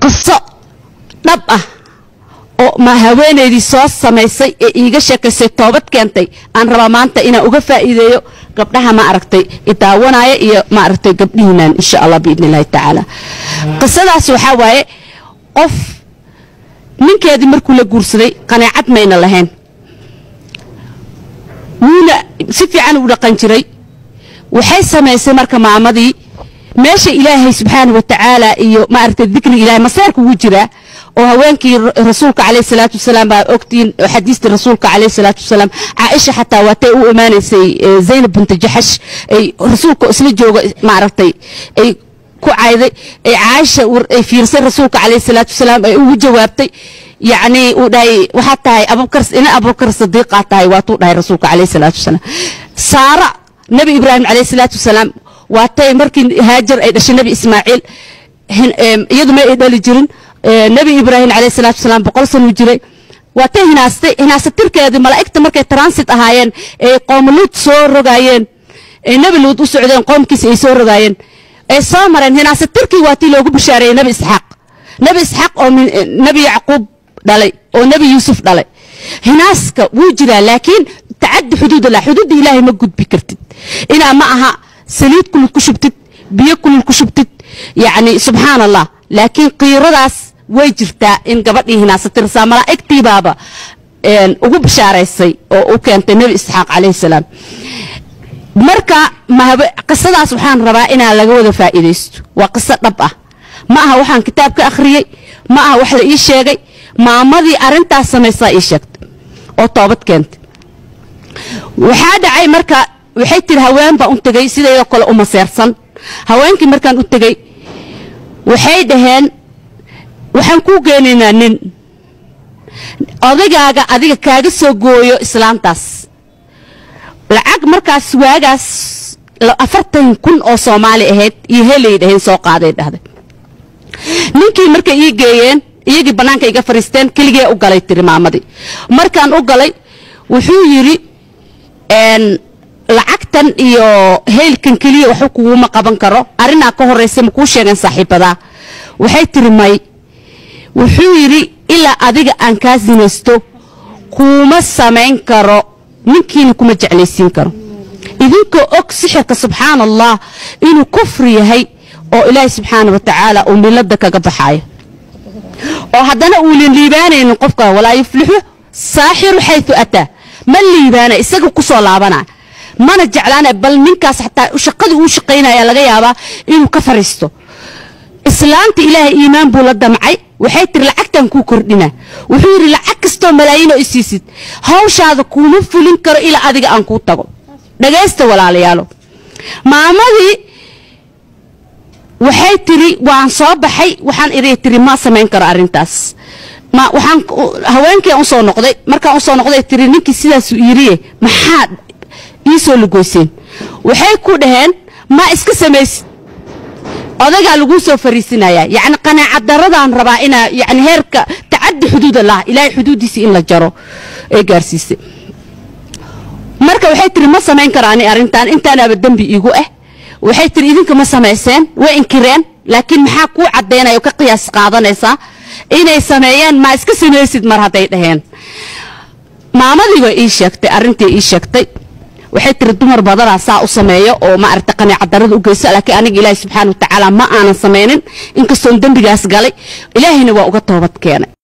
qiso dhab ah oo ma haweenaydii soo samaysay ee iiga sheekaysay toobad keentay aan rabaa maanta inaan uga faa'iideeyo gabdhaha ma aragtay idaawanaya iyo ma aragtay gabdhihiinaan insha allah biidni illaahi tacaala qisadaas waxaa waaye qof ninkeedii markuu la guursaday qanaacad mayna lahayn wuuna si fiican u dhaqan jiray waxay samaysay marka maamadii meesha ilaahay subxaana wa tacaala iyo maaragtay dikriga ilahay maseerka ugu jiraa oo haweenkii rasuulka calayhi salaatu wasalaam baa ogtiin xadiistii rasuulka calayhi salaatu wasalaam caaisha xataa waatay u imaanaysay zaynab binta jaxash ay rasuulka isla jooga maaragtay ay ku cayday ay caaisha ay fiirsay rasuulka calayhi salaatu wasalaam ay ugu jawaabtay yacni uu dhahay waxaad tahay abubakar ina abubakar sadiiqaa tahay waatuu dhahay rasuulka calayhi salaatu wasalaam saara nabi ibraahim calayhi salaatu wasalaam waatay markii haajar ay dhashay nabi ismaaciil iyadu ma ay dhali jirin nabi ibraahim calayhi salaatu wasalaam boqol sanuu jiray waatay hinaastay hinaasatirkeedii malaa'igta markay transit ahaayeen ay qoomuluud soo rogaayeen ay nabi luud u socdeen qoomkiisa ay soo rogaayeen ay soo mareen hinaasatirkii waatii loogu bishaareeyey nabi isxaaq nabi isxaaq oo nabi yacquub dhalay oo nabi yuusuf dhalay hinaaska wuu jiraa laakiin tacadi xuduudallah xuduudda ilaahay ma gudbi kartid inaa ma aha saliid kulul ku shubtid biyo kulul ku shubtid yacni subxaan allah laakiin qiiradaas way jirtaa in gabadhii hinaasatirsaa malaa'igtiibaaba ugu bishaaraysay oo u keentay nebi isxaaq calayhi salaam marka qisadaas waxaan rabaa inaa laga wada faa'iidaysto waa qiso dhab ah ma aha waxaan kitaab ka akhriyey ma aha wax la ii sheegay maamadii arrintaas samaysaa ii sheegtay oo toobad keentay waxaa dhacay marka waxay tiri haween baan u tegey sidaydoo kale u maseersan haweenkii markaan u tegey waxay dhaheen waxaan kuu geenaynaa nin odagaaga adiga kaaga soo gooyo islaantaas lacag markaas waagaas afartan kun oo soomaali ahayd iyo helay dhaheen soo qaaday dhahday ninkii markay ii geeyeen iyagii bannaanka iga fariisteen keligee u galay tiri maamadii markaan u galay wuxuu yidhi lacagtan iyo heylkan keliya waxba kuguma qaban karo arrinaa ka horraysa ma kuu sheegeen saaxiibadaa waxay tiri may wuxuu yidhi ilaa adiga aan kaa sinaysto kuuma samayn karo ninkiina kuma jeclaysiin karo idinkoo og sixirka subxaana allah inuu kufri yahay oo ilaahay subxaana wa tacaala uu milada kaga baxaayo oo haddana uunan liibaanaynin qofka walaa yuflixu saaxiru xayu ataa ma liibaana isaga ku soo laabana mana jeclaana bal ninkaas xataa shaqadii uu shaqaynaya laga yaabaa inuu ka fariisto islaanta ilaahay iimaan buu la damcay waxay tiri lacagtan kuu kordhina wuxuu yidhi lacag kastoo malaayiin oo isiisid hawshaada kuuma fulin karo ilaa adiga aan kuu tago dhagaysta walaalayaalo maamadii waxay tiri waan soo baxay waxaan iri tiri ma samayn karo arrintaas ma waxaan haweenkii aan usoo noqday markaan usoo noqday tiri ninkii sidaasuu yiriye maxaa ii soo lugoyseen waxay ku dhaheen ma iska samaysid odagaa laguu soo fariisinayaa yacni qanaacad daradaan rabaa inaa yani heerka tacadi xuduud allah ilaahay xuduuddiisii in la jaro ee gaarsiisay marka waxay tiri ma samayn karo ani arrintan intaanaaba dembi iigu ah waxay tiri idinka ma samayseen way inkireen laakiin maxaa kuu caddaynaya oo ka qiyaas qaadanaysaa inay sameeyeen ma iska samaysid mar hadday dhaheen maamadii waa ii sheegtay arrintii ii sheegtay waxay tiri dumar badanaa saa u sameeyo oo ma aragta qanaacad darada u geyso laakiin aniga ilaahi subxaana wa tacaala ma aanan samaynin inkastoon dembigaas galay ilaahayna waa uga toobad keenay